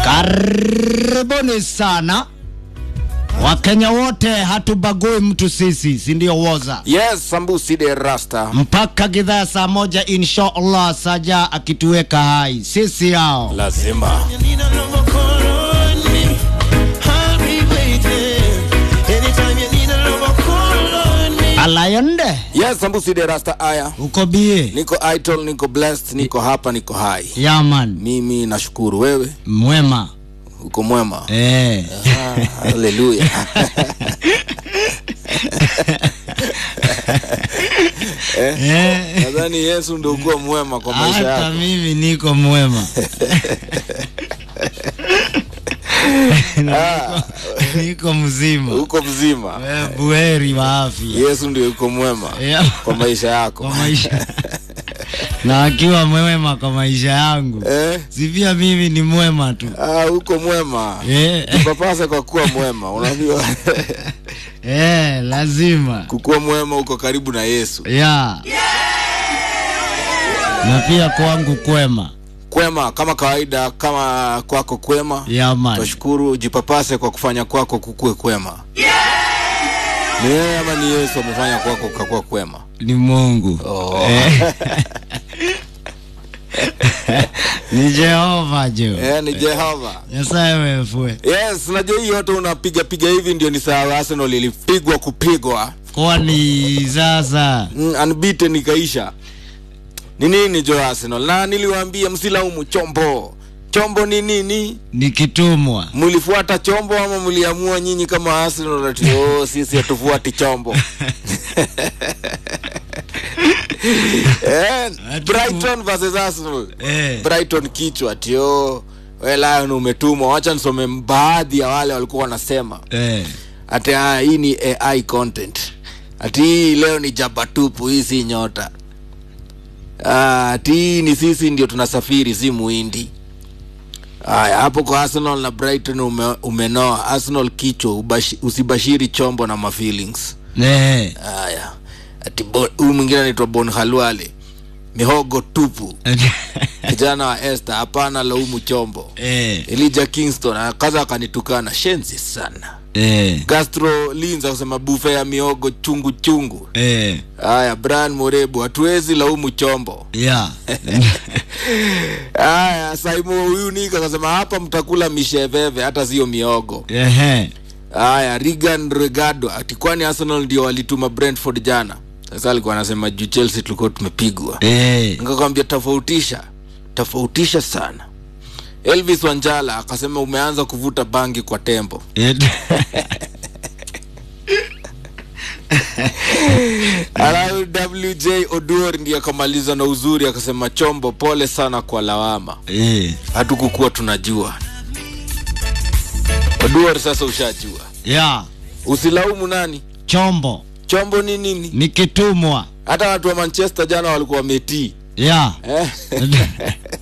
Karibuni sana Wakenya wote, hatubagui mtu sisi, si ndio? Woza Yes, Sambusi de Rasta. mpaka gidhaa saa moja insha Allah, Saja akituweka hai sisi hao Lazima. alayonde Yes, Sambusi de Rasta aya. uko bie Niko idol, niko blessed, niko hapa, niko hai. yaman Mimi nashukuru wewe, mwema uko mwema. eh. Ah, Haleluya. Eh. Nadhani Yesu ndio uko mwema kwa maisha Hata yako. mimi niko mwema Ah, niko mzima uko mzima. Eh, buheri wa afya Yesu ndio uko mwema Yeah. kwa maisha yako. kwa maisha na akiwa mwema kwa maisha yangu Eh? si pia mimi ni mwema tu Ah, uko mwema. eh, Papasa kwa kuwa mwema. Unajua eh, lazima kukuwa mwema uko karibu na Yesu. ya na pia kwangu kwema Kwema kama kawaida, kama kwako kwema. ya man Twashukuru, jipapase kwa kufanya kwako kukue kwema. Ni yeye ama ni Yesu amefanya kwako kakuwa kwema? ni Mungu Oh. eh. ni Jehova jo Eh, ni Jehova. Nyasaye wefue Yes, najua hii yote unapiga piga hivi ndio ni sawa. Arsenal ilipigwa kupigwa, kwani sasa mm, unbeaten ikaisha. Ni nini jo Arsenal? Na niliwaambia msilaumu chombo. Chombo ni nini? nikitumwa Mlifuata chombo ama mliamua nyinyi kama Arsenal ati oh, sisi hatufuati chombo? eh, Brighton versus Arsenal. eh. Brighton kichwa tio we Lion umetumwa. Wacha nisome baadhi ya wale walikuwa wanasema Eh. ati ah, hii ni AI content, ati hii leo ni jabatupu, hii si nyota. Ah, ati hii ni sisi ndio tunasafiri, si muhindi. Haya, hapo kwa Arsenal na Brighton ume, umenoa. Arsenal kichwa, ubashi, usibashiri chombo na mafeelings. Eh. Haya, ati bo- huyu mwingine anaitwa Bon Halwale, mihogo tupu, kijana wa Esther, hapana laumu chombo. eh. Elijah Kingston akaza akanitukana, shenzi sana. Eh. Gastro Linza kusema bufe ya miogo chungu chungu. Eh. Haya, Brian Morebu, hatuwezi laumu chombo. ya Haya, Saimo huyu nika akasema hapa mtakula misheveve, hata sio miogo. Ehe. Haya, Regan Regado ati kwani Arsenal ndio walituma Brentford jana. Sasa alikuwa anasema juu Chelsea tulikuwa tumepigwa. Eh. Nikakwambia tofautisha, tofautisha sana. Elvis Wanjala akasema umeanza kuvuta bangi kwa tembo. Eh. Alafu WJ Oduor ndiye akamaliza na uzuri akasema chombo, pole sana kwa lawama, Eh. hatukukuwa tunajua. Oduor, sasa ushajua, ya usilaumu nani. chombo Chombo ni nini? nikitumwa Hata watu wa Manchester jana walikuwa wametii ya eh?